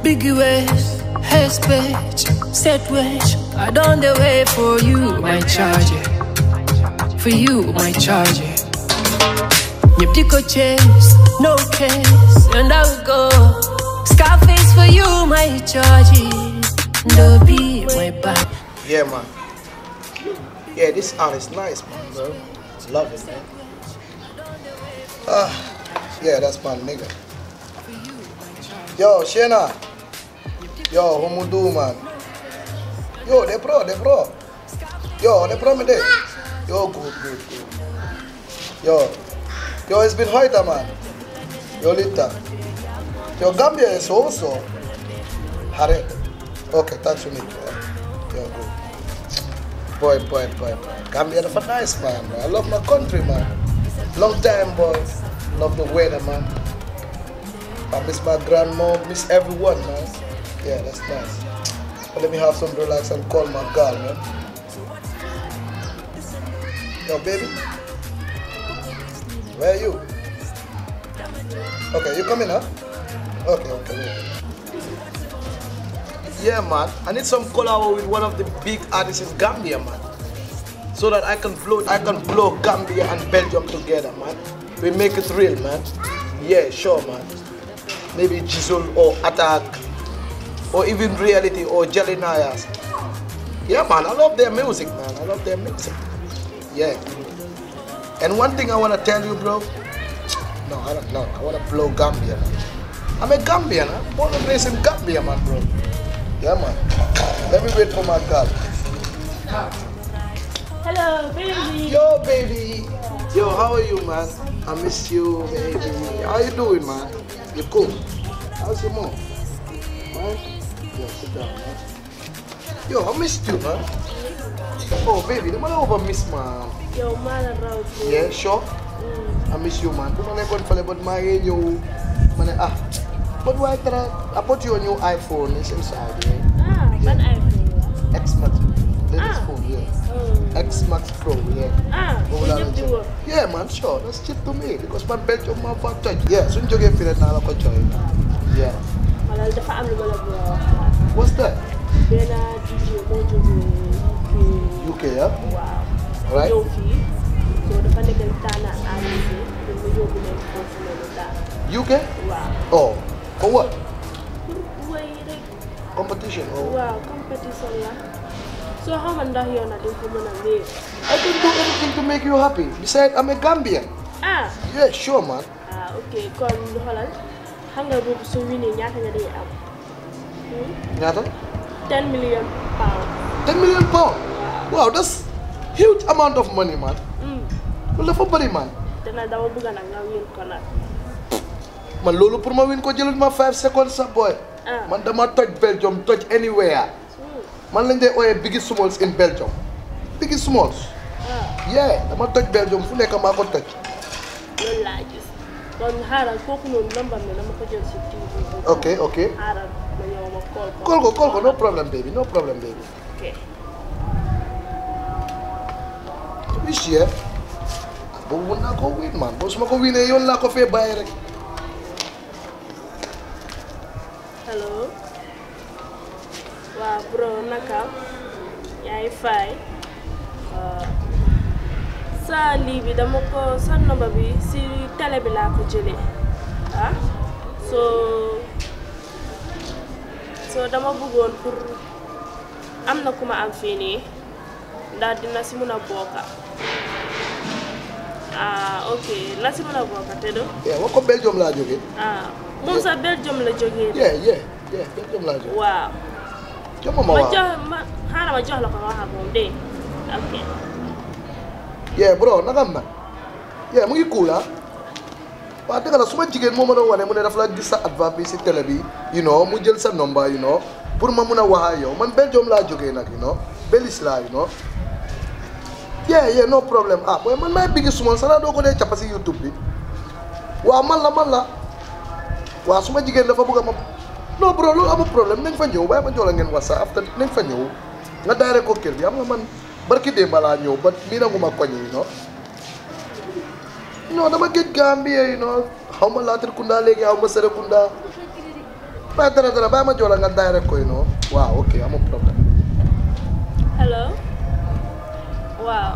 Biggie waist, hair speech, set wedge. I done the way for you, my charger. For you, my charger. Nyeptiko chase, no case, and I will go. Scarface for you, my charger. No be my back. Yeah, man. Yeah, this art is nice, man, bro. Love it, man. Ah, yeah, that's my nigga. Yo, Shena. Yo, how you do, man? Yo, they pro, they pro. Yo, they pro me there. Yo, good, good, good. Yo, yo, it's been hoita, man. Yo, Lita. Yo, Gambia is also. Hare. Okay, thanks for me. Yo, good. Boy, boy, boy, boy. Gambia is a nice man, bro. I love my country, man. Long time, boy. Love the weather, man. I miss my grandma, miss everyone, man. Yeah, that's nice. But let me have some relax and call my girl, man. Yo, baby. Where are you? Okay, you coming, huh? Okay, okay, wait. Yeah, man. I need some collab with one of the big artists in Gambia, man. So that I can float, I can blow Gambia and Belgium together, man. We make it real, man. Yeah, sure, man. Maybe Jizzle or Attack, or even Reality or Jelly Nayas. Yeah, man. I love their music, man. I love their music. Yeah. And one thing I wanna tell you, bro. No, I don't know. I wanna blow Gambia. Man. I'm a Gambian. I'm born and raised in Gambia, man, bro. Yeah, man. Let me wait for my girl. Hello, baby. Yo, baby. Yo, how are you, man? I miss you, baby. How you doing, man? You cool? How's your mom? Man? Yo, sit down, man. Yo, I missed you, man. Oh, baby, dama la over miss, man. Yow maa la raw ci. Yeah, sure. I miss you, man. Bu ma nekkoon fële ba maa ngi ñëw ma ne ah. But why try? I bought you a new iPhone. It's inside, yeah. Ah, ban iPhone la. X Max. Latest Ah. phone, yeah. Oh. X Max Pro, yeah. Ah, Boobu bu laa ñëpp di doon wër. jël. Yeah man, sure. That's cheap to me because man Belgium maa fa toj. Yeah, suñ jógee fii rek naa la ko jooy. Yeah. Wala dafa am lu ma la bëgg a wax. What's that? Benn DJ moo jógee UK. UK, yeah? Waaw. Right. ñëw fii. So dafa nekk tànn artiste yi. pour mu yóbbu leen foofu noonu daal. UK? Waaw. Oh, for what? Pour wéy rek. Competition? Oh. waaw compétition la. soo xamoon ndax yow nag di nga ko mën a wéer. I can do anything to make you happy. Besides, I'm a Gambian. ah. Yeah, sure man. ah ok kon xoolal xam nga boobu su winee ñaata nga day am. Hmm? Ñaata? 10 million pounds. 10 million pound. Wow, that's huge amount of money man. Hmm. Loolu dafa bëri man. te nag dama bëgg nag nga win ko nag. Man loolu pour ma win ko jëlul ma 5 seconds sa boy. Ah. Man dama toj Belgium, toj anywhere. Hmm. Man lañ dee ooyee Biggie Smalls in Belgium. Biggie Smalls. ah Yeah, dama toj Belgium fu nekk maa ko toj. loolu laa gis kon xaaral kooku noonu number mi dama ko jël si TV bi. Ok, ok. xaaral ma ñëw ma call ko. Call ko, call ko, no problem baby, no problem baby. ok Wish yeah. Boobu mun naa ko win man. Boo su ma ko winee yoon laa ko fee bàyyi rek. hello. waaw bro naka. yaa ngi fay. sa lii bi dama ko sa number bi si télé bi laa ko jëlee ah so so dama bëggoon pour am na ku ma am fii nii ndax dina si mun a bokka ah ok la si mun a bokka te do Yeah, wax ko Belgium laa jógee. ah moom sax Belgium la jógee de Yeah, yeah, yeah, Belgium laa jógee. waaw Jox ma ma ma waaw. jox ma xaaral ma jox la ko nga wax ak moom dégg nga ok Yeah, bro, naka am na. Yeah, mu ngi cool ah. waaw dëgg la su ma jigéen moo ma doon wane mu ne dafa la gis sa advert bi si télé bi you know mu jël sa number you know pour ma mun a wax ak yow man Belgium laa jógee nag you know Belis laa you know yeah yeah no problem ah mooy man maay bigi suma sana doo ko dee cappa si YouTube bi waaw man la man la waaw su ma jigéen dafa bëgg a ma non bro loolu amul problème nañ fa ñëw bàyyi ma jox la ngeen whatsapp after nañ fa ñëw nga daare ko kër bi am nga man barki démb laa ñëw ba mii nanguma koñ yi you know non dama géej Gambie you know xaw ma Latrikunda léegi xaw ma Serekunda ba dara dara bàyyi ma jox la nga daay rek koy noonu waaw ok amul problème hello waaw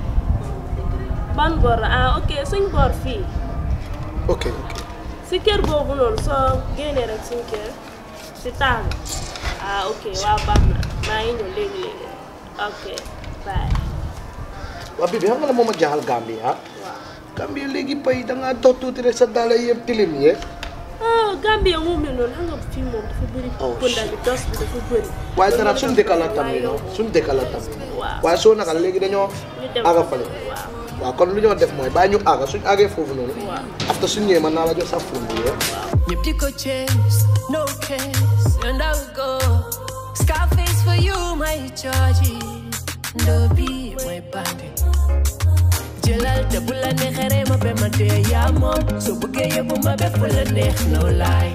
ban bor la ah ok suñ bor fii ok ok si kër boobu noonu soo génnee rek suñ kër si taax bi ah ok waaw baax na maa ngi ñëw léegi léegi ok bye waa bibi xam nga ne moom a jaaxal Gambie ah waaw Gambie léegi pay da ngaa dox tuuti rek sa daala yëpp tilim yee ah Gambie moo mel noonu xam nga fii moom dafa bëri Oh, pëndal bi dos bi dafa bëri waaye dara suñ dëkka la tam waaye you know yow- suñ dëkka la tam waaw waaye soo naka léegi dañoo ñu dem aga fale waaw waaw kon lu ñoo def mooy bàyyi ñu aga suñ agee foofu noonu waaw after suñ ñëwee man naa la jox sa phone bi yee Your pico chase, no case, and I will go. Scarface for you, my Georgie. No be my bandit. Jelal te bula ne xere ma be ma de ya mom so buge ye bu ma be fula ne no lie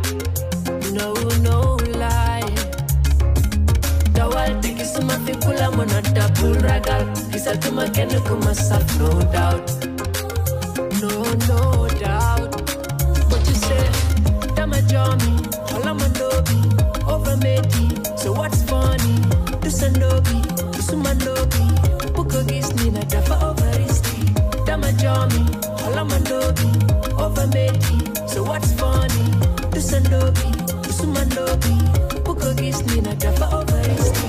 no no lie dawal te gisuma fi kula mona dabul ragal gisatuma kenn ku ma saf no doubt no no doubt what you say dama jomi hola mandobi over meti so what's funny do sandobi do sumandobi buko gis ni na dafa overisti dama jomi hola mandobi over meti so what's funny do sandobi do sumandobi buko gis ni na dafa overisti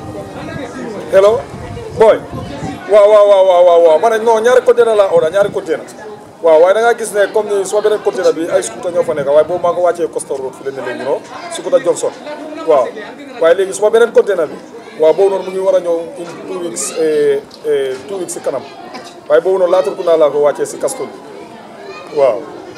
hello boy waaw waaw waaw waaw waaw waaw ma ne non ñaari container la oda ñaari container waaw waaye da ngaa gis ne comme ni suma beneen container bi ay scooter ñoo fa nekk waaye boobu maa ko wàccee Costa Road fi leen ne léegi non scooter Johnson waaw waaye léegi suma beneen container bi waaw boobu noonu mu ngi war a ñëw in two weeks eh, eh, two weeks si kanam waaye boobu noonu Latrikunda laa ko wàccee si Castor bi waaw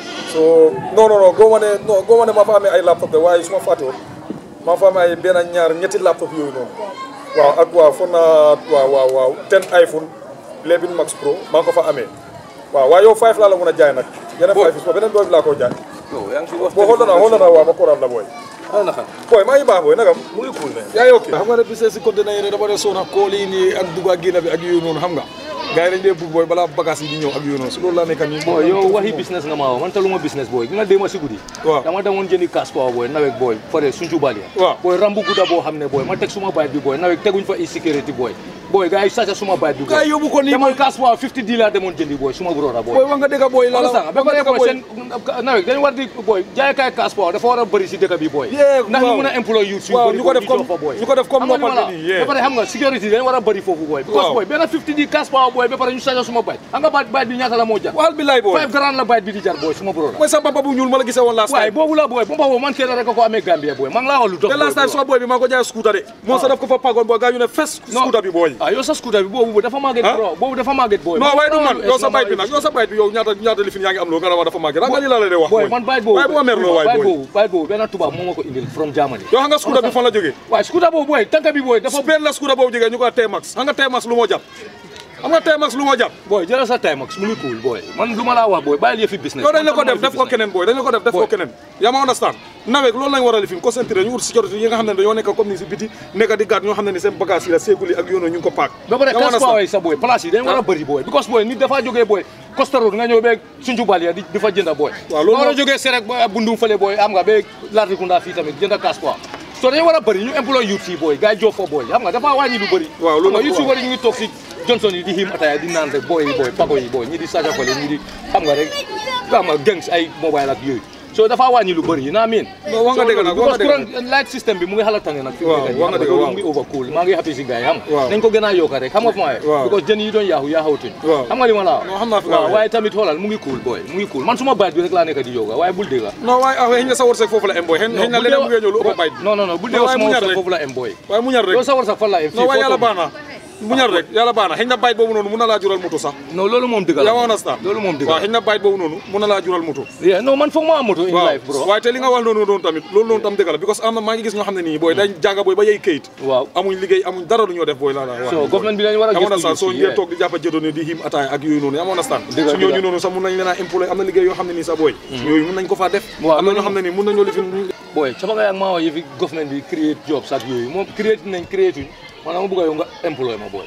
so non non non goo ma ne non goo ma ne maa fa amee ay laptop de waaye su ma fàtte woon maa fa amee ay benn ñaar ñetti laptop yooyu noonu waaw ak waaw foog naa waaw waaw waaw ten iPhone 11 Max Pro maa ngi ko fa amee waaw waaye yow 5 laa la mën a jaay nag yeneen 5 yi su ma beneen boobu laa ko jaay yow yaa ngi fi wax boo xool naa xool naa waaw ma koral la booy ah naka booy maa ngi baax booy nagam mu ngi cool mais yaa ngi ok xam nga ne business si conteneur yi dama ne soona kool yi nii ak dugg ak génn bi ak yooyu noonu xam nga gars yi dañ dee bugg booy balaa bagage yi di ñëw ak yooyu noonu su loolu laa nekk nii boy yow waxi business nga ma wax man taluma business boy gi nga déema si guddi Waaw. dama demoon jëndi cash power boy nawek boy fare suncu bali Waaw. boy rambu gudda boo xam ne boy ma teg suma bayit bi boy nawek teguñ fa insécurité boy boy gars yi sàcca suma bayit bi boy Gars yi yóbbu ko nii demoon boy. cash power 50 di laa demoon jëndi boy suma broda boy booy wax nga dëgg booy la la wala sax ba wax nga pare dëgg boy booy seen nawek dañ war di boy jaaykaay cash power dafa war a bëri si dëkk bi boy Yeah, ndax ñu waaw. mën a employé youth Waaw, bëri ñu ko def di comme- jox fa boy ñu ko def comme Xam nga li ma noppante la nii, yeah. ba pare xam nga sécurité dañ war a bëri foofu boy because Waaw. boy benn 50 di cash power boy ba pare ñu sàcca suma bayit xam nga bayit bayit bi ñaata la moo jar waxal bi laay booy 5 grand la bayit bi di jar boy suma broda mooy sa papa bu ñuul ma la gisee woon last waaye time boobu la booy bu ma boobu man kenn rek a ko amee Gambia booy man laa wax lu dox te last time suma booy bi maa ko jaay scooter de moom sa daf ko fa pagoon booy gaa ñu ne fes scooter bi booy ah yow sa scooter bi boobu dafa màgget Ah? bro boobu dafa màgget booy non waaye du man yow sa bayit bayit bi nag yow sa bayit bi yow ñaata ñaata lifin yaa ngi am loo nga ne ma dafa màgg nga li la lay de wax booy man bayit boobu waaye bu ma merloo waay bayit booy boobu bayit boobu benn tubaab moo ma ko indil from Germany yow xam nga scooter bi fan la jógee waaye scooter boobu booy tànk bi booy dafa benn la scooter boobu jógee ñu ko T-Max xam nga T-Max lu moo jàpp xam nga T-Max lu moo jàpp booy jëlal sa time ak mu ngi cool booy man lu ma laa wax booy bàyyil yëfi business yow dañ la ko Man def def ko business. keneen booy dañ la ko def def ko Boy. keneen yaa ma understand nawet loolu lañ war a lifin concentré ñu ut sécurité yi nga xam ne dañoo nekk comme ni si biti nekk di gàtt ñoo xam ne ni seen bagage yi la séegul yi ak yoonoo ñu ngi ko paak ba pare Yaa ma cash understand? power yi sa booy place yi dañ war a bëri booy because booy nit dafa jógee booy Costa Road nga ñëw beeg Sunju Balia di di fa jënda booy Waaw, loolu nga war a moom- jógee Serek ba Bundum fële booy am nga beeg Latrikunda fii tamit jënda cash power so dañu war a bëri ñu employé youth yi booy gars yi job fa booy xam nga dafa wàññi lu bëri Waaw, loolu xam nga nag youth yi waaw. bëri ñu ngi toog si Johnson yi di him ataya di naan rek booy yi booy pago yi booy ñi di saja fële ñi di xam nga rek xam nga gangs ay mobile ak yooyu so dafa wàññi lu bëri yi naa miin Non, wax nga dëgg nag, wax nga dëgg nag. courant light system bi mu ngi xala tane nag fi mu Waaw, nekk nii, wax nga xam dëgg, loolu waaw. mu ngi overcool maa ngi happy si gars yi xam Waaw. nga nañ ko gën a yokka rek xam nga fu ma Waaw. because jën yi doon yaaxu yaaxawtuñ Waaw. xam nga li ma la Non, xam naa fi nga waaw waxee. waaye tamit xoolal mu ngi cool booy mu ngi cool man suma baat bi rek laa nekk di yoga waaye bul dégga non waaye ah xëy na sa wërsëg foofu la em booy xëy na xëy na leneen mu ngi ñëw lu ëpp bayit non non non bul Non, dégga waaye suma mu ñor wërsëg rek. foofu la em booy waaye mu ñar rek yow sa wërsëg fan la em fii non waaye foo yàlla toll. baax na mu ñar rek yàlla baax na xëy na bayit boobu noonu mun na laa jural moto sax non loolu moom dëgg la yaa ma understand loolu moom dëgg waaw la xëy na bayit boobu noonu mun na laa jural moto yeah non man foog ma am moto in waaw life bro waaye te li nga wax noonu noonu tamit loolu noonu tam dëgg la because am na maa ngi gis ñoo xam ne nii booy dañ jànga booy ba yey kayit waaw amuñ liggéey amuñ dara lu ñoo def booy laa la wax so government bi dañ war a yaa ma understand gëstu soo youth yi, ngeen yeah. toog di jàppa jëdoone di him ataaya ak yooyu noonu yaa ma understand Dëgg la, su dëgg ñooñu la. noonu sax mun nañ leen a employé am na liggéey yoo xam ne nii sax booy yooyu mun nañ ko faa def Waaw, am na ñoo loolu xam ne nii mun nañoo lifin boy caba nga ak maa yëfi government bi create jobs ak yooyu moom create nañ create uñ maanaam ma bëgg a yow nga employé ma boy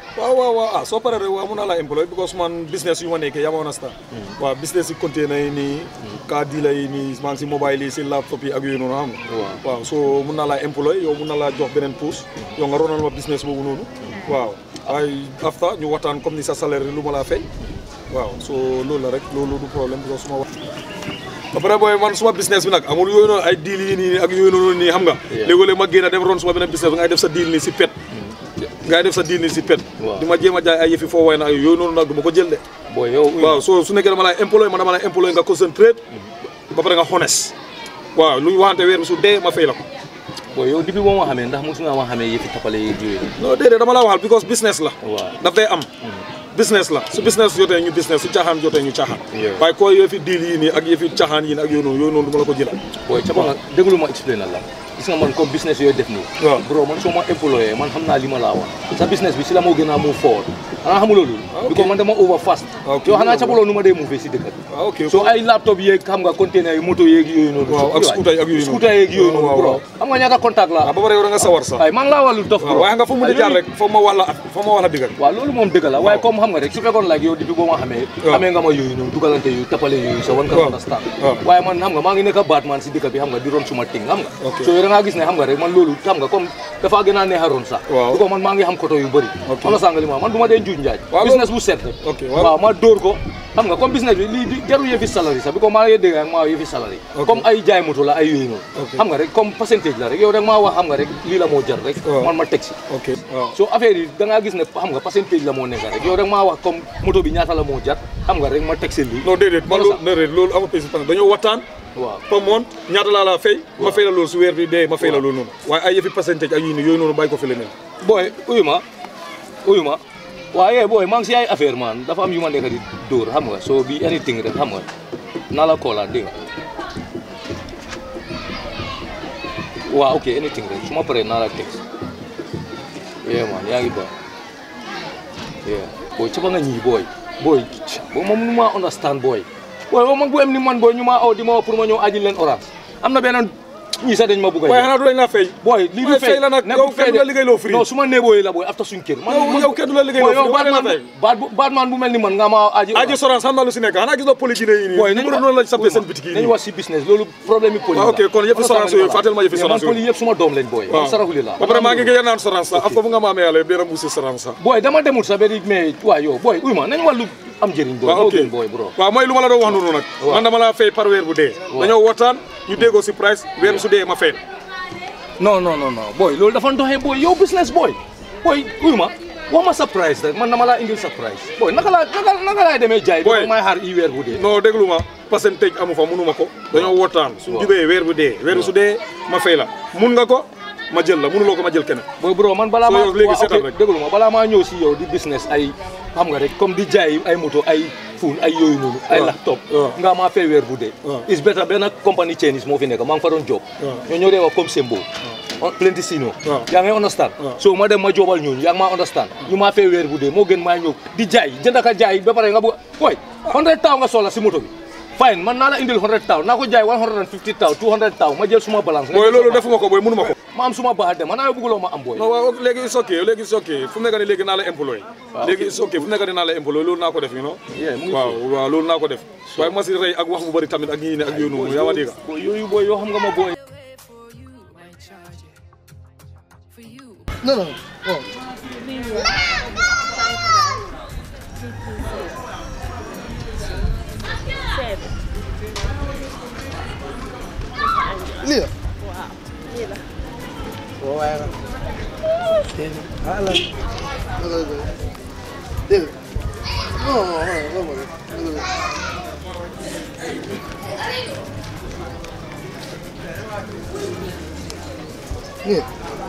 waaw waaw waaw ah soo paree rek waaw mun naa laa employé because man business yu ma nekkee yaa ma understand waaw business yi container yi nii car dealer yi nii maa ngi si mobile yi si laptop yi ak yooyu noonu xam nga Waaw. waaw so mun naa laa employé yow mun naa laa jox beneen pousse yow nga ronal ma business boobu noonu waaw waaye after ñu waxtaan comme ni sa salaire lu ma laa fay waaw so loolu la rek loolu du problème because suma wax après booy man suma business bi nag amul yooyu noonu ay deal yi nii ak yooyu noonu nii xam nga léegi-léeg ma génn dem ron suma beneen business bi ngay def sa deal nii si pet ngay def sa deal nii si pet Waaw. di ma jéem a jaay ay yëfi foo way na yooyu noonu nag du ma ko jël de booy yow waaw so su nekkee dama lay employé man dama lay employé nga concentrate ba pare nga honest waaw lu ñu waxante weer bi su dee ma fay la ko booy yow depuis boo ma xamee ndax mosu nga ma xamee yëfi tapale yeeg yooyu non déedéet dama la waxal because business la waaw daf day am business la su business jotee ñu business su caaxaan jotee ñu caaxaan Yeah. waaye ko yëfi deal yi nii ak yëfi caaxaan yi nii ak yooyu noonu yooyu noonu du ma la ko jëlal booy ca nga déglu ma explain la gis nga man comme business yooyu def nii Waaw. bro man soo ma employé man xam naa li ma laa wax sa business bi si la moo gën a move forward xanaa xamuloo loolu ok. because man dama over fast Ah, ok. yow xanaa capaloo nu ma dee move si dëkk bi waaw ok so ay laptop yeeg xam nga container yi moto yeeg yooyu noonu Waaw, ak scooter yi ak yooyu noonu. scooter yeeg yooyu noonu Waaw, bro waaw. xam nga ñaata contact la waaw ba pare yow da nga sawar sax waaye man laa wàllu dof waaw bro waaye nga fa mu di jaar rek foog ma wax la foog ma wax la digal waaw loolu moom dëgg la waaye comme xam nga rek su fekkoon like yow depuis boo ma xamee Waaw. xamee nga ma yooyu noonu dugalante yooyu tapale yooyu sa wan ka Waaw. understand Waaw. waaye man xam nga maa ngi nekk Batman si dëkk bi xam nga di ron suma ting xam nga Ok. so yow da ngaa gis ne xam nga rek man loolu xam nga comme dafa gën a neex a ron sax Waaw. du ko man maa ngi xam koto yu bëri Ok. xam nga sànga li ma man du ma dee njuuj njaaj Waaw, business bu set rek Ok, waaw. waaw ma dóor ko xam nga comme business bi lii di jarul yëfi salary sax bi ko maa ngi dégg ak maa yëfi salary Ok. comme ay jaay moto la ay yooyu noonu Ok. xam nga rek comme percentage la rek yow rek maa wax xam nga rek lii la moo jar rek Waaw. man ma teg si ok waaw so affaire yi da ngaa gis ne xam nga percentage la moo nekk rek yow rek maa wax comme moto bi ñaata la moo jar xam nga rek ma teg seen lii non déedéet man Wala loolu déedéet loolu amul pay parce que dañoo waxtaan waaw par mois ñaata laa la fay ma fay la loolu su weer bi dee ma fay la loolu noonu waaye ay yëfi percentage ak yii nii yooyu noonu bàyyi ko fi leneen booy uyu ma uyu ma waaye booy maa ngi si ay affaire man dafa am yu ma nekk di dóor xam nga so bi anything rek xam nga naa la koolaat dégg nga waaw ok anything rek su ma paree naa la text yeah man yaa ngi baax yeah booy ca ba nga ñii booy booy boo moom nu ma understand booy booy boo man bu em ni man booy ñu ma aw di ma woo pour ma ñëw aji leen orange am na beneen ñii sax dañ ma bugg a waaye jël. xanaa du lañ la fay booy lii du waaye fay fay la nag nekkul yow kenn du la liggéey loo free non su ma neeboo yi la booy after suñ kër yow yow kenn du la liggéey loo booy yow free waaye la fay baat bu baat man bu mel ni man nga ma aji aji sorance xam naa lu si nekk xanaa gis nga poli Guinée yi nii booy ñu mënoon noonu lañ sampee seen bitik yi nañu nii wax si business loolu problème yi poli waaw ok kon yëpp sorance yooyu fàttali ma yëfi man sorance poli yooyu yëpp suma doom lañ booy man saraxuli la ba pare maa ngi gëj a naan sorance sax af foofu nga ma amee yàlla dina musi sorance sax booy dama demul sa benn mais waaw yow booy uy ma nañu wàllu am njëriñ booy waaw moo ok gën booy bro waaw mooy lu ma la doon wax noonu nag Waaw. man dama la fay par weer bu dee dañoo waxtaan ñu déggoo si price weer su dee ma fay non non non non booy loolu dafa doxee booy yow business booy booy uy ma wax ma surprise rek man dama laa indil surprise booy naka laa naka naka laay demee jaay Booy. bi may xaar i weer bu dee non déglu ma percentage amu fa mënu ma ko dañoo waxtaan suñ Waaw. jubee weer bu dee weer su dee ma fay la mun nga ko ma jël la mënuloo ko ma jël keneen booy bro man balaa So maa yow léegi waaw, seetal ok, rek. déglu ma balaa maa ñëw si yow di business ay xam nga rek comme di jaay ay moto ay phone ay yooyu noonu ay Waaw. laptop Waaw. nga maa fay weer bu dee Waaw. is better benn compagnie Chinese moo fi nekk maa ngi fa doon job Waaw. ñoo ñoo dee wax comme Sembo on plenty sino Waaw. yaa ngi understand Waaw. so ma dem ma joobal ñooñu yaa ngi maa understand ñu maa fay weer bu dee moo gën maa ñëw di jaay jënd ka jaay ba pare nga bëgg woy 100 taw nga soxla si moto bi fine man naa la indil 100 taw naa ko jaay 150 taw 200 taw ma jël suma balance nga booy jël loolu suma- defuma ko booy mënu ma ko ma am suma baax dem man naa bëgguloo ma am booy non waaw léegi it's okay léegi it's okay fu mu nekk nii léegi naa la employé léegi it's okay fu mu nekk nii naa la employé loolu naa ko def you know Yeah, mu ngi waaw waaw loolu naa ko def waaye ma si rey ak wax bu bëri tamit ak yii ne ak yooyu noonu yaa ma dégg booy yooyu booy yoo xam nga ma booy For you, my charger. For you. Non, non, non. seven Lii la. waaw lii la Waaw waaye nag. Ah lan. Dégg nga. Non, non, non, non, non, non. Nii.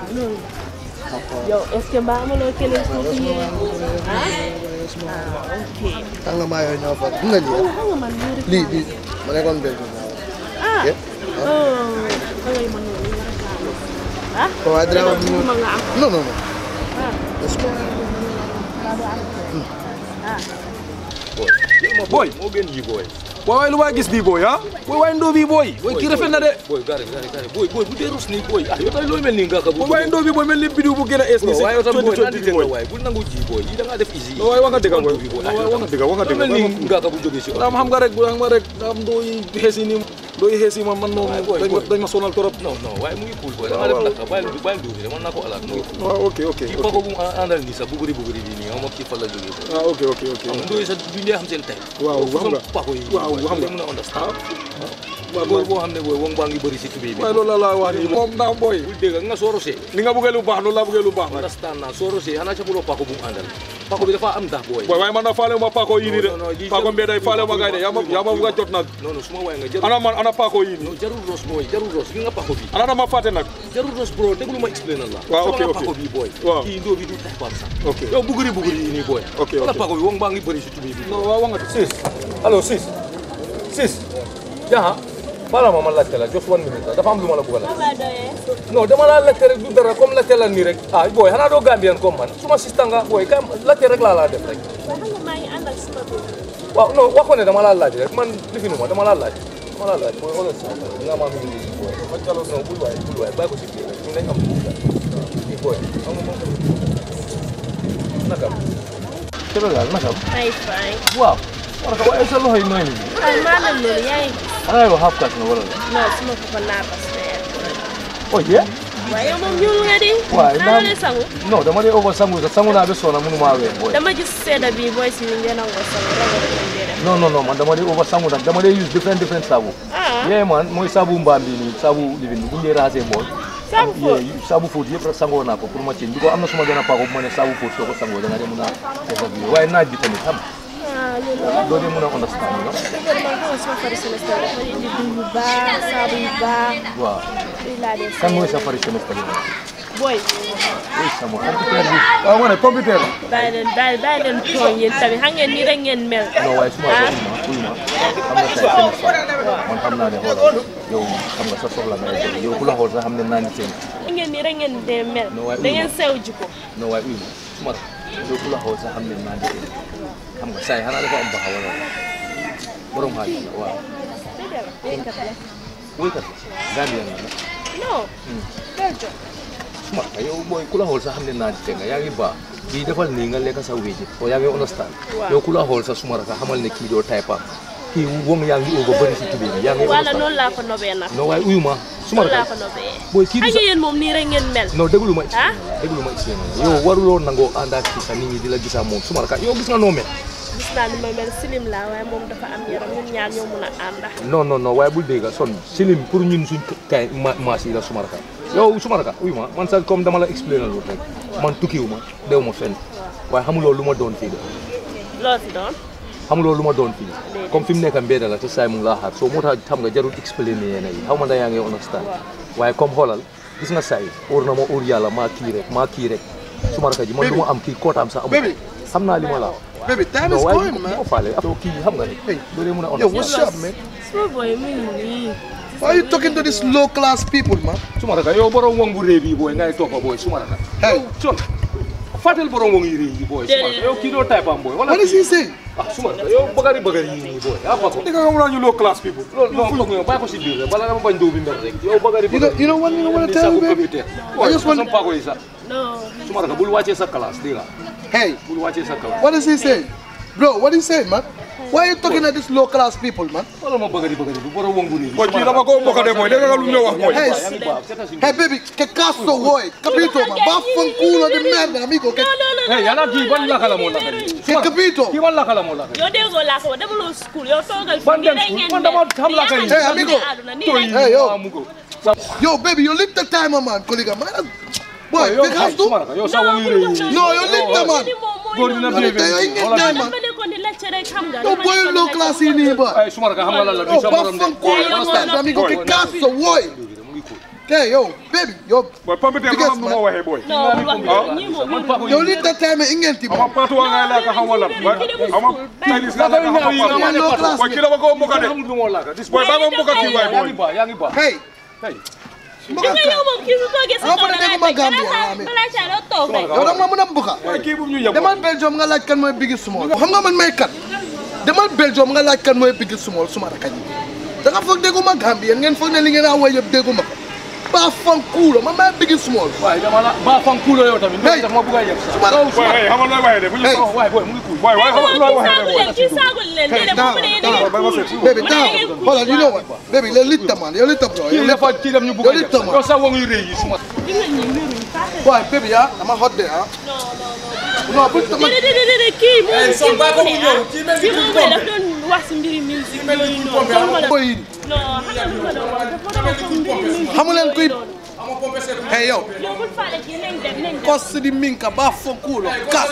yow est ce que mbaa amaloo keneen foofu yee ah ah ok Xam nga maa yooyu ñoo fa. Gis nga lii. yow xam nga man lii rek lii lii ma nekkoon mbéy mi. ah Yeah. oh da ngay mën noonu nga rafetlu ah waaye dina wax ñu ma nga am non non non. ah Yes, ma'am. ah booy moo gën yi booy waaye waaye lu ma gis nii booy ah booy waaye ndoo bi booy booy kii rafet na de boy gari gari gari boy boy bu dee rus nii boy ah yow tamit looy mel nii nga ka bu booy waaye ndoo bi booy mel ni bidiw bu gën a ees ni si waaye yow tamit boy naan 2020 di bi nga booy waay bul nangu ji boy yi da ngaa def easy non waaye wax nga dëgg booy bi boy waaye wax nga dëgg wax nga dëgg mel nii nga ka bu jógee si am xam nga rek xam nga rek am ndoo yi xees yi nii ndoo yi xees yi man man moom Waaye boy, dañ ma boy. dañ ma sonal trop non non waaye mu ngi cool boy da nga def naka bàyyi bàyyi duubi de man naa ko alaat mu ngi cool waaw ok ok kii pako bu mu àndal nii sax buguri buguri bii nii xam nga kii fan la jógee boy ah ok ok ok xam nga ndooy sax duñ dee xam seen tey waaw xam nga pako yi waaw xam nga mën a understand waaw boy boo xam ne boy wong baa ngi bëri si tubéy bi waaye loolu la laa wax nii moom ndax booy bul dégg nga soo rosee ni nga bëggee lu baax loolu laa bëggee lu baax nag understand naa soo rosee xanaa ca buloo pako bu mu àndal pako bi dafa am ndax boy booy waaye man na faale ma paako yii nii Non, non, de lii paako jarul- mbee day faale ma gaay de yaa ma yaa ma bëgg a jot nag non non su ma waay nga jarul ana man ana paako yii nii non jarul ros boy jarul ros gi nga pako bi ana dama fàtte nag jarul ros bro déglu ma explain la Waaw, Sama ok, nga ok. pako bi boy Waaw. kii ndoo bi du taxawaam sax ok yow buguri buguri yi nii boy Ok, wala ok. pako bi wong baa ngi bëri si tubéy bi non waaw wax nga de sis allo sis sis jaha bala ma ma laajte la just one minute la dafa am lu ma la bëgg a laaj Ba doyee. non dama la laajte rek du dara comme laajte la nii rek ah boy xanaa doo Gambian comme man suma sista nga boy kam laajte rek laa laa def rek Waaye xam nga maa ngi ànd ak suma bi. waaw non wax ko ne dama laa laaj rek man lifinu ma dama laa laaj dama laa laaj mooy xoolal si nga ma mi ngi boy ma jalo non bul waay bul waay bàyyi ko si biir rek ñu nañ am kii boy xam nga moom nakam kero daal nakam Ay fine. waaw war ka waaye sa loxo yi nooy nii Ay maanaam loolu yaa ngi. xanaa yow half cash nga wala la Non suma papa naa pas oh yeah waaye yow moom ñuul nga di. Waaye naa naam- leen sangu. non dama dee over sangu sax sangu naa ba soona mënu maa wee boy dama gis sedda bi booy si ngeen nangoo sangu ragal nañ dee def. non non non man dama dee over sangu nag dama dee use different different saabu ah yeah man mooy saabu mbaam bi nii saabu livin bi bu ñu dee raxasee bool saabu fóot. Yeah, saabu fóot yëpp rek sangoo naa ko pour ma ceeñ bi ko am na suma benn paako bu ma ne saabu fóot soo ko sangoo da nga dee mun a déshabillé waaye naaj bi tamit xam ah loolu la. doo dee mun a understand you know dëgg la man xam nga suma fari semestre dafa indi diw yu baax saabu yu baax. waaw lii laa dee kan mooy sangu. sa fari semestre bi booy ooy sama computer bi waaw ma ne computer la bàyyi leen bàyyi bàyyi leen tooñ yéen tamit xam ngeen nii rek ngeen mel. non waaye suma ko uy ma uy ma xam nga say semestre man xam naa ne xoolal yow xam nga sa soxla ngay def yow ku la xool sax xam ne naa ni seen xam ngeen nii rek ngeen dee mel. Non, waaye da ngeen sew jiko. non waaye uy ma suma yow ku la xool sax xam ne naa ni seen xam nga say xanaa dafa am baxa wala borom xaalis la waaw dëgg la béykat la. woykat Gambien la nag non. Belgium. suma yow mooy ku la xool sax xam ne naa te nga yaa ngi baax kii defal nii nga lekk sa wéji o yaa ngi understand Waaw. yow ku la xool sa suma raka xamal ne kii doo tay paam kii wong yaa ngi over bëri si tubéy bi yaa ngi wala understand noonu laa ko nobee nag. non waaye uyu ma suma noonu laa raka ko nobee. booy kii xam du nga sa yéen moom nii rek ngeen mel. non déglu ma ah déglu ma expliqué yow waruloo nangoo ànd ak kii sa nit ñi di la gisaa moom suma raka yow gis nga noo mel gis naa ni ma mel silim laa waaye moom dafa am yaram ñun ñaar ñoo mun a ànda. non non non waaye bul dégg son silim pour ñun suñ kay ma maas yi la suma raka yow suma raka uyu ma man sax comme dama la expliqué loolu rek man tukkiwu ma dew ma fenn waaye xamuloo lu ma doon fii de loo fi doon. xamuloo lu ma doon fii comme fi mu nekk mbedd la te saay mu ngi laa xaar soo moo tax xam nga jarul expliqué yéen yi xaw ma da yaa ngi understand waaye comme xoolal gis nga saay óor na ma óor yàlla maa kii rek maa kii rek suma raka ji man du ma am kii kootaam sax amul Baby. xam naa li ma la Baby, time non is waaye going, bu man. ko faale yow kii xam nga rek doo dee mun a Yo, understand what's up, man? suma boy mu ngi nii. Why are you talking to these low class people, man? suma raka yow borom wong bu réew bi booy ngay toppa booy suma raka Hey, son fàttel borom wong yi réew yi booy suma raka yow kii doo taypam booy wala what is he saying? ah suma raka yow bagari bagari yi nii booy yaa fa ko di nga xam naa ñu low class people loolu non foog nga bàyyi ko si biir rek bala dama bañ dóob bi mel rek yow bagari You know, you know what? You know what I tell you, baby? I just want. sama paako yi sax non. suma raka bul wàccee sa classe dégg nga Hey, bul wàccee sa classe what is he saying, bro? What is he saying, man? Why are you talking to these low class people, man? wala ma bagari bagari bu borom wong bu réew booy kii dama ko mbokk de mooy dégg nga lu ñu wax mooy Hey, yaa ngi baax seetal si hey, baby, que caso, boy? Capito, man. Va fanculo de merda, amigo. Que, non non non. hey yàlla kii ban laka la moo laka nii que capito. kii ban laka la moo laka yow déggoo laa ko wax demaloo school yow toogal fi. Ban nii dem rek school? ngeen Man mel. dama xam laa koy- Nii Hey, ngeen amigo. mel àdduna, nii rek Hey, yo. mu ko Yo, baby, you lick the timer, man, colleague, man. Boy, yow que caso? suma raka yow sa wong yi réew yi No, you lick the man. góor dina Yo, te yo ingin Wala- time, man. dama nekkoon di lecce rek xam nga. Yo, dama boy, nekkoon low di class lecce. ini, boy. ay suma raka xam nga lan la du Yo, sa va morom de fanculo, Boy, understand, boy, amigo? boy. Que caso, boy? mu ngi cool Okay, yo, baby, yo, booy pompiteur Biggest xam nu ma waxee booy non bul wax loolu ñii moom man paako yi yo, lick the timer, ingin ti, ama man. paatu waa ngay laaka xam wala ama Chinese nga laaka xam paatu Yo, low class, booy kii dama ko mbokk de xamul lu moo laaka dis booy ba ma mbokk kii waay yaa booy ngi baax yaa ngi baax Hey, hey mbuka nga yow moom kii su toogee sa Ah, kaw man de da ngay dégguma bañ. Gambia, Balaa yaa saa- amee. balaa saa doo toog rek. yow da nga ma mën a mbuka. waaye kii bu ñu yem demal Belgium nga laaj kan mooy Biggie Small. xam nga man may kat demal Belgium nga laaj kan mooy Biggie Small suma rakk ji da nga foog dégguma Gambien ngeen foog ne li ngeen a woy yëpp dégguma ko ba fan kuulo man maay Biggie Small waaye dama la ba fan kuulo yow tamit Hey. daf ma bëgg a yeb sax suma boy hey xamal looy waxee de bu ñu Hey. oh waaye booy mu ngi kuul boy waaye xamal looy waxee de boy kii saagul leen Hey, déedéet down, moom ne down. yéen bay ma seet baby down hold on you know what baby yow litta man yow litta bro yow kii dafa litta kii daf ñu bëgg a yow yeb litta sax man yow sax woo ngi rëy yi suma waaye baby ah dama hot de ah non bu tama déedéet déedéet déedéet kii moom Eh, son baa ko mu ñëw, kii mel ni kii kuy moom pompe. daf doon wax si mbiri musique mel ni yooyu kuy noonu pompe, xamuma la boy yi non xam nga lu ma doon wax dafa doon wax mbiri musique xamu leen kuy noonu. hey yow yow bul faale kii nañ dem nañ dem kos di minka ba fan kuulo kas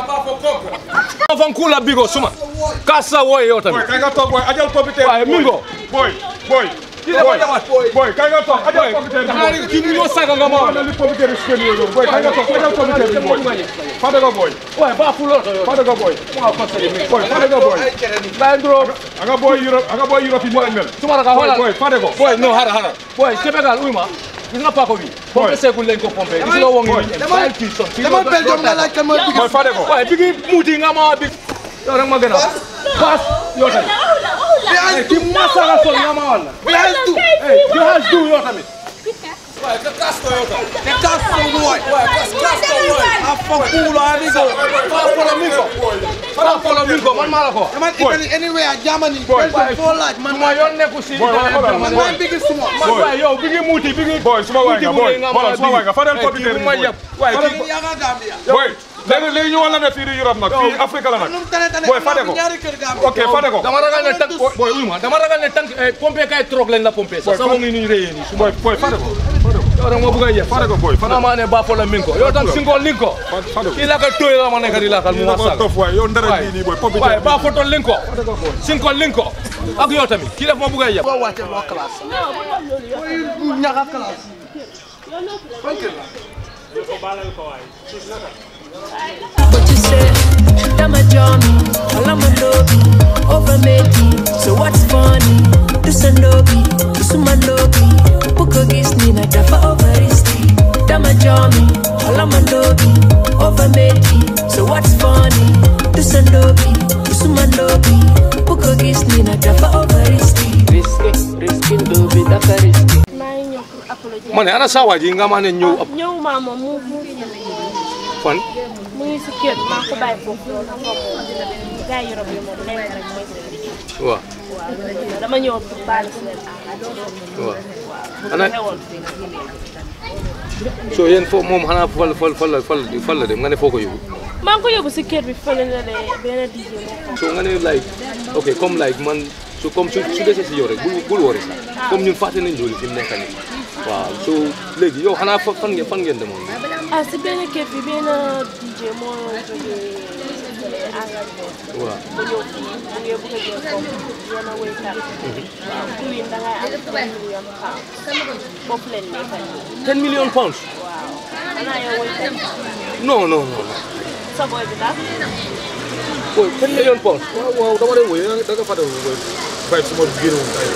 ma fan kuula bigo suma ka sa wooye yow boy tamit kay nga toog boy ajal computer waaye mingo boy boy kii dafa jamat boy kay nga toog ajal computer bi xanaa kii mu ñoo saaga nga ma boy na li computer bi seen yooyu boy kay nga toog ajal computer bi boy fade ko boy waaye ba fu loolu yow fade ko boy ma ko sali mi boy fade ko boy lay nduro anga boy Europe anga boy Europe yi mel suma raka boy xoolal boy fade ko boy no hara hara boy Sénégal uy ma gis nga paako bi pompe seegul lañ ko pompe gis nga woo ngi Boy, nii bàyyil kii son kii demal Belgium nga laaj kan mooy Biggie boy fade ko waaye bi ngi muuti nga ma bi yow rek ma gën a paas yow tamit waxula waxula Eh, kii mu ma saaga son nga ma walla bi has du eh you has do yow tamit waaye ka kaas ko yow tamit te kas ko boy waaye kaas kaas ko yow a fan kuulo ani go faa folo min ko faa folo min ko man maa la ko man Italy anywhere Germany Boy. Belgium foo laaj man ma yoon nekku si Boy, wala, wala, man Boy. maay Biggie Small man waaye yow bi ngi muuti bi ngi boy suma waay nga boy xoolal suma waay nga fadel computer bi bi ma boy yeb waaye kii yaa nga Gambia boy léegi léegi ñu wala ne fii di Europe nag fii Afrique la nag num tane tane boy fade ko ñaari kër Gambia ok fade ko dama ragal ne tank boy uy ma dama ragal ne tank pompe kay trop lañ la pompe sa sa Boy, ngi ni réyee ni boy boy fade ko yow rek ma bëgg a yeb fade ko boy fade ko maa ne ba folo min ko yow tam singo lin ko fade ko kii la ka toy la ma nekk di lakal mu ma ko saaga tof waay yow ndara bii nii boy computer waaye ba foto lin ko sinko lin ko ak yow tamit kii daf ma bëgg a yeb boo wàcce loo classe non bu doon loolu yow boy ñaga classe yow noppi la fan kër la But you say, Dama Johnny, Alamandobi, Overmeti. So what's funny? Dusandobi, Dusumandobi, Buko Gisnina, Dafa Overisti. Dama Johnny, Alamandobi, Overmeti. So what's funny? Dusandobi, Dusumandobi, Buko Gisnina, Dafa Overisti. Risky, risky, dobi, Dafa risky. maa ngi ñëw pour apologie ma ne ana saa waa ji nga ma ne ñëw ab ñëw maa moom mu mu fan mu ngi si kër maa ko bàyyi foofu loolu xam nga moom gars yi Europe yi moom lenn rek mooy seen liggéey waaw waaw dama ñëw pour baal si leen àq waaw bu ana xewoon so yéen fo moom xanaa fal fal fal la fal fal la dem nga ne foo ko yóbbu maa ngi ko yóbbu si kër bi fële na de benn DJ moo so nga ne like ok comme like man su comme su su desee si yow rek bul bul wari sax comme ñun fàtte nañ loolu fi mu nekk nii waaw so léegi yow xanaa fa- fan ngeen fan ngeen demoon ah si benn kër bi benn DJ moo jógee Angleterre waaw bu ñëw fii mu ngi bëgg a jël comme yenn wéykat waaw kuy da ngay am 1 million pounds foofu leen nekk nii 10 million pounds waaw xanaa yow wéykat non non non sa boy bi daal boy 10 million pounds waaw waaw dama lay woy da nga fade boy bay suma génn woon ay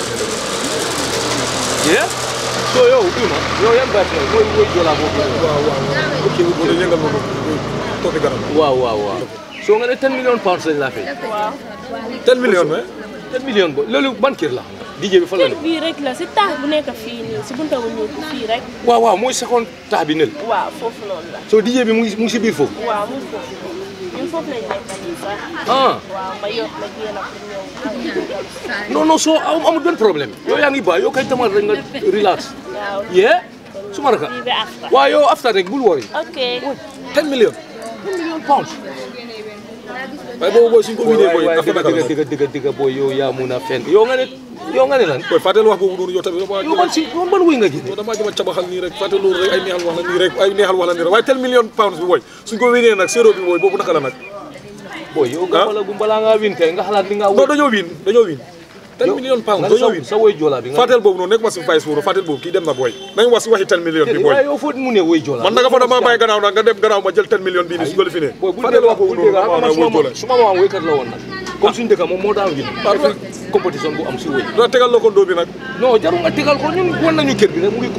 yeah so yow uy ma yow yan baat nga mooy mooy joolaa boobu waaw waaw ok bu dee yëngal ma ko toog garab waaw waaw waaw so nga ne 10 million pounds lañ laa fay waaw 10 millions mais 10 million bo loolu ban kër la DJ bi fan la kër ne bii rek la si taax bu nekk fii nii si bunta bu ñuul bi fii rek waaw waaw mooy seconde taax bi nel waaw foofu noonu la so DJ bi mu ngi mu ngi si biir foofu waaw mu ngi foofu ñun foofu lañ nekk nii sax ah waaw ma yokk la génn pour ñëw non non soo am amul benn problème yow yaa ngi baax yow kay tamal rek nga relax waaw yeah suma raka lii ba after waaw yow after rek bul worry ok 10 million 10 million pounds waaye boobu booy suñ ko wiinee boy waay affaire dëgg naka la dëgg dëgg dëgg booy yow yaa mun a fen yow nga ne yow nga ne lan boy fàtteel wax boobu noonu yow tamit dama yow ban si yow ban wuy nga gis yow damaa jëm a cabaxal nii rek fàtte loolu rek ay neexal wax la nii rek ay neexal wax la nii rek waaye 10 millions pounds bi boy suñ ko wiinee nag séeréer bi boy boobu naka la nag booy yow nga wala gum balaa ngaa win kay nga xalaat li nga non dañoo wiin dañoo wiin 10 millions pounds nga dañoo sa wiin sa woy joolaa bi nga fàtteel boobu noonu nekk ma si vice boobu fàtteel boobu kii dem na boy nañ wax si waxi 10 millions bi boy waaye yow foo mu ne woy joolaa man nanga fa dama bàyyi gannaaw nag nga dem gannaaw ma jël 10 millions bii nii su ko fi ne booy bu fàtteel dee wax boobu bu dee noonu xam ma nga ma suma wóor ma suma maam woykat la woon nag comme suñu dëkk moom moo daan win Waaw. compétition bu am si woy la tegal la ko ndóo bi nag non jarul nga tegal ko ñun wan nañu kër bi rek mu ngi cool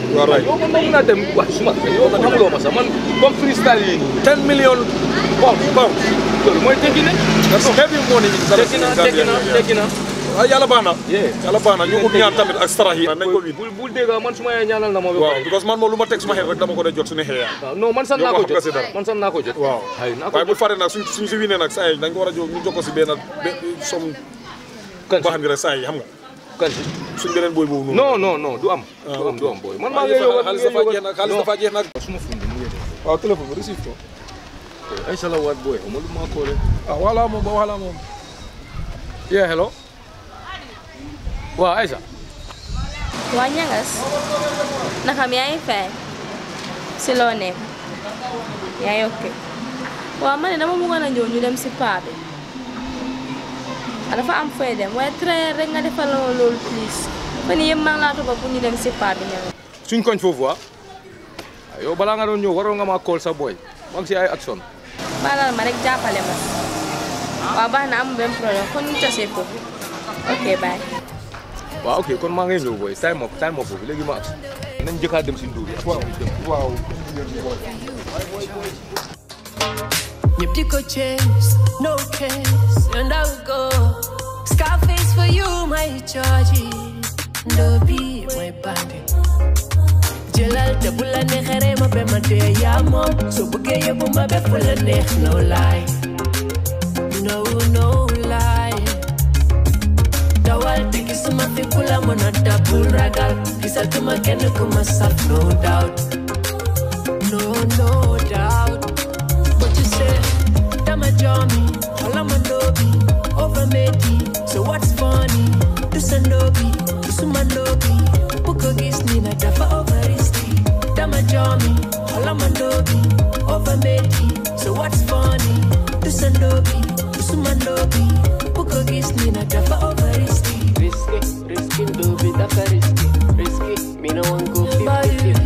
You're right. yow man ma mun a dem wax suma yow man xamuloo ma sax man comme freestyle yi nii 10 million pounds pounds. loolu mooy tekki ne That's heavy money. tekki na tekki na tekki na ah yàlla baax na. Yeah. yàlla baax na ñu ut ñaan tamit ak sarax yi. nañ ko wiin. bul bul dégg man suma yaay ñaanal na ma ba waaw pare because man moom lu ma teg suma xel rek dama ko dee jot su neexee yaa. waaw non man sax Yow naa ko xam nga si jot dara. man sax naa ko jot waaw ay naa ko waaye bu jot faree nag suñ suñ si winee nag saa yi dañ ko war a jóg ñu jokko si benn benn som kan boo xam ne rek saa yi xam nga kan si suñ beneen booy boobu noonu. non non non du am Ah, du am ok. du am booy man maa xaalis ngi yow dafa xaalis dafa jeex nag xaalis dafa jeex nag. suma fundi mu ngi waaw téléphone bi receive ko. ay salawaat booy xaw ma lu ma ko ah voilà moom ba voilà moom. yeah hello waaw Aïssa waa ñangas naxam yaa ngi fay si loo nekk yaa ngi ok waaw ma ne dama bëggoon a ñëw ñu dem si paa bi ah, dafa am fooy dem waaye très rek nga defal ma loolu please fan yii yëpp maa ngi laa topp pour ñu dem si paa bi ñangas suñ koñ foofu ah yow balaa nga doon ñëw waroon nga maa call sa boy maa ngi si ay action baalal ma rek jàppale ma waaw baax na amul benn problème kon ñu tasee foofu ok bye waaw ok kon maa ngay ñëw booy time up time up boobu léegi ma action nañ jëkkaat dem si nduur yi waaw waaw. Ñëpp di ko chase, no case, and I will go. Scarface for you, my charge. Ndobi, my bandit. Jëlal te bu la neexee rey ma be ma dee yaa moom soo bëggee yóbbu ma be fu la neex no lie no no lie dawal te gisuma fi ku la mën a dab bul ragal gisatuma kenn ku ma saf no doubt no no doubt What you say? Dama Jomi, Olama Nobi, over Medi. So what's funny? Do Sandobi, do Sumandobi. Buko Gisnina, Dafa over Isti. Dama Jomi, Olama Nobi, over Medi. So what's funny? Do Sandobi, do Sumandobi. Buko Gisnina, Dafa over Isti. Risky, risky, do be that risky. Risky, me no one go 50 50.